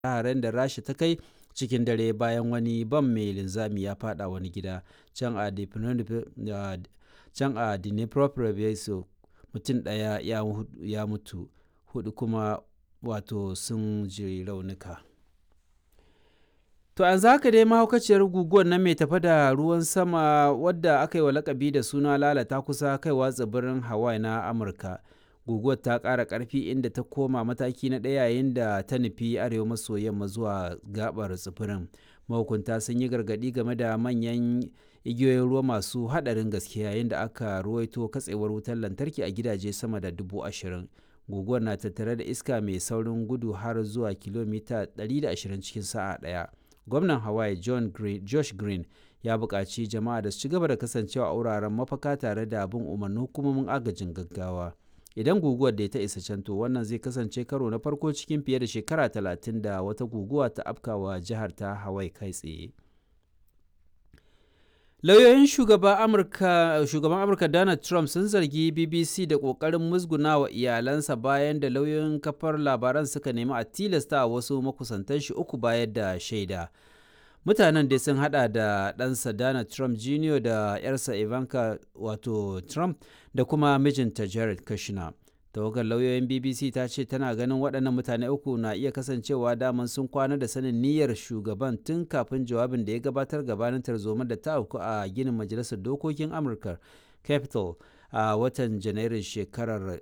haren da rasha ta kai cikin dare bayan wani bam mai linzami ya fada wani gida can a can a dnipropetrovsk mutum ɗaya ya mutu hudu kuma wato sun ji raunuka to an haka dai mahaukaciyar guguwar nan mai tafa da ruwan sama wadda aka yi wa lakabi da suna lalata kusa kaiwa tsibirin hawaii na amurka guguwar ta ƙara ƙarfi inda ta koma mataki na ɗaya yayin da ta nufi arewa maso yamma zuwa gabar tsibirin mahukunta sun yi gargaɗi game da manyan igiyoyin ruwa masu haɗarin gaske yayin da aka ruwaito katsewar wutar lantarki a gidaje sama da dubu ashirin guguwar na tattare da iska mai saurin gudu har zuwa kilomita 120 cikin sa'a ɗaya gwamnan hawaii john green, josh green ya buƙaci jama'a da su ci gaba da kasancewa a wuraren mafaka tare da bin umarnin hukumomin agajin gaggawa idan guguwar da ta isa can to wannan zai kasance karo na farko cikin fiye da shekara talatin da wata guguwa ta afkawa jihar ta hawaii kai tsaye lauyoyin shugaban amurka shugaban amurka donald trump sun zargi bbc da kokarin musguna wa iyalansa bayan da lauyoyin kafar labaran suka nemi a tilasta wasu makusantan shi uku bayar da shaida mutanen dai sun hada da ɗansa donald trump jr da yarsa ivanka wato trump da kuma mijinta jared kushner tawagar lauyoyin bbc ta ce tana ganin waɗannan mutane uku na iya kasancewa daman sun kwana da sanin niyyar shugaban tun kafin jawabin da ya gabatar gabanin tarzoma da ta auku a ginin majalisar dokokin amurka capitol a watan janairun shekarar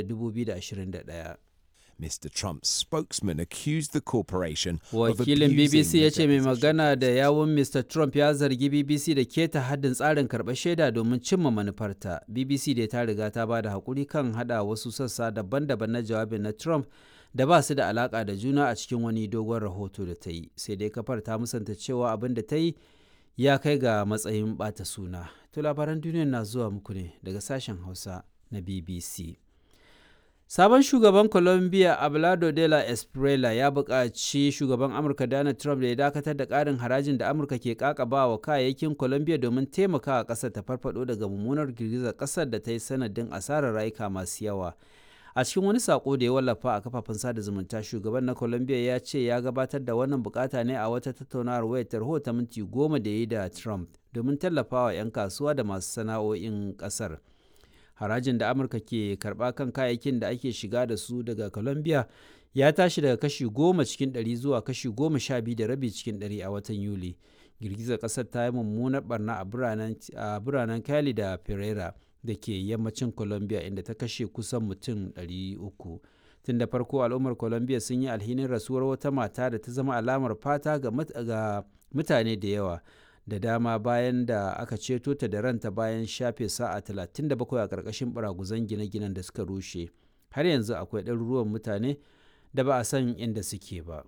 2021 Mr. Trump's spokesman accused the corporation Wakilin BBC ya ce mai magana da yawun Mr. Trump ya zargi BBC da keta haddin tsarin karɓar shaida domin cimma manufarta. BBC da ta riga ta ba da haƙuri kan hada wasu sassa daban-daban na jawabin na Trump da ba su da alaƙa da juna a cikin wani dogon rahoto da ta yi. Sai dai kafar ta musanta cewa abin da ta yi ya kai ga matsayin ɓata suna. To labaran duniya na zuwa muku ne daga sashen Hausa na BBC. Sabon shugaban Colombia Abelardo de la Espriella ya buƙaci shugaban Amurka Donald Trump da ya dakatar da ƙarin harajin da Amurka ke ƙaƙaba wa kayayyakin Colombia domin taimakawa ƙasar ta farfado daga mummunar girgizar ƙasar da ta yi sanadin asarar rayuka masu yawa. A cikin wani sako da ya wallafa a kafafen sada zumunta shugaban na Colombia ya ce ya gabatar da wannan bukata ne a wata tattaunawar wayar tarho ta minti goma da ya yi da Trump domin tallafawa 'yan kasuwa da masu sana'o'in ƙasar. harajin da amurka ke karba kan kayayyakin da ake shiga da su daga colombia ya tashi daga kashi goma cikin ɗari zuwa kashi goma sha biyu da rabi cikin ɗari a watan yuli girgizar ƙasar ta yi mummunar barna a biranen cali da pereira da ke yammacin colombia inda ta kashe kusan mutum 300 tun da farko al'ummar colombia sun yi alhinin rasuwar wata mata da ta zama alamar fata ga mutane da yawa da dama bayan da aka ceto ta da ranta bayan shafe sa'a 37 a ƙarƙashin baraguzan gine-ginen da suka rushe har yanzu akwai ɗaruruwan mutane da ba a san inda suke ba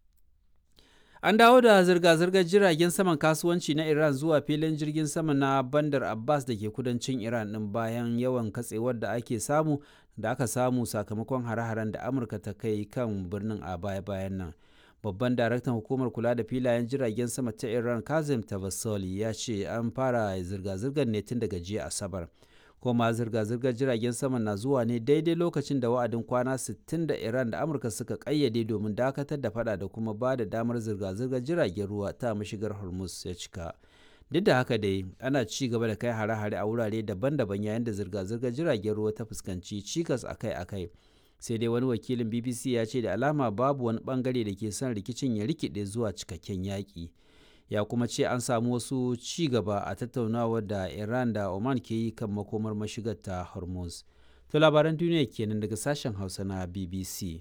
an dawo da zirga-zirgar jiragen saman kasuwanci na iran zuwa filin jirgin sama na bandar abbas da ke kudancin iran ɗin bayan yawan katsewar da ake samu da aka samu sakamakon hare-haren da amurka ta kai kan birnin a baya-bayan nan babban daraktan hukumar kula da filayen jiragen sama ta iran kazim tabassoli ya ce an fara zirga-zirgar ne tun daga jiya asabar kuma zirga-zirgar jiragen sama na zuwa ne daidai lokacin da wa'adin kwana 60 da iran da amurka suka kayyade domin dakatar da fada da kuma ba da damar zirga-zirgar jiragen ruwa ta mashigar hormuz ya cika duk da haka dai ana ci gaba da kai hare-hare a wurare daban-daban yayin da zirga-zirgar jiragen ruwa ta fuskanci cikas akai-akai sai dai wani wakilin bbc ya ce da alama babu wani bangare da ke son rikicin ya rikide zuwa cikakken yaƙi ya kuma ce an samu wasu ci gaba a tattaunawar da iran da oman ke yi kan makomar mashigar ta hormuz to labaran duniya kenan daga sashen hausa na bbc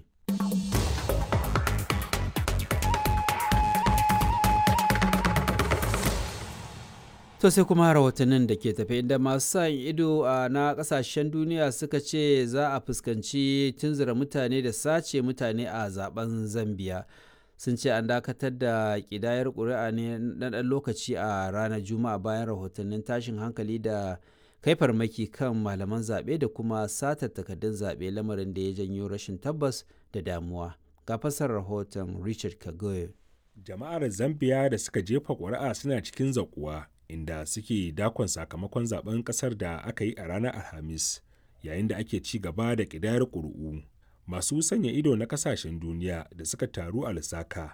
To sai kuma rahotannin da ke tafe inda masu sa ido na kasashen duniya suka ce za a fuskanci tunzura mutane da sace mutane a zaben Zambiya. Sun ce an dakatar da kidayar ƙuri'a ne na ɗan lokaci a ranar Juma'a bayan rahotannin tashin hankali da kai farmaki kan malaman zaɓe da kuma satar takardun zaɓe lamarin da ya janyo rashin tabbas da damuwa. Ga fasar rahoton Richard Kagoye. Jama'ar Zambiya da suka jefa ƙuri'a suna cikin zaƙuwa. inda suke dakon sakamakon zaben kasar da aka yi a ranar alhamis yayin da ake ci gaba da ƙidayar ƙuri'u masu sanya ido na kasashen duniya da suka taru a lusaka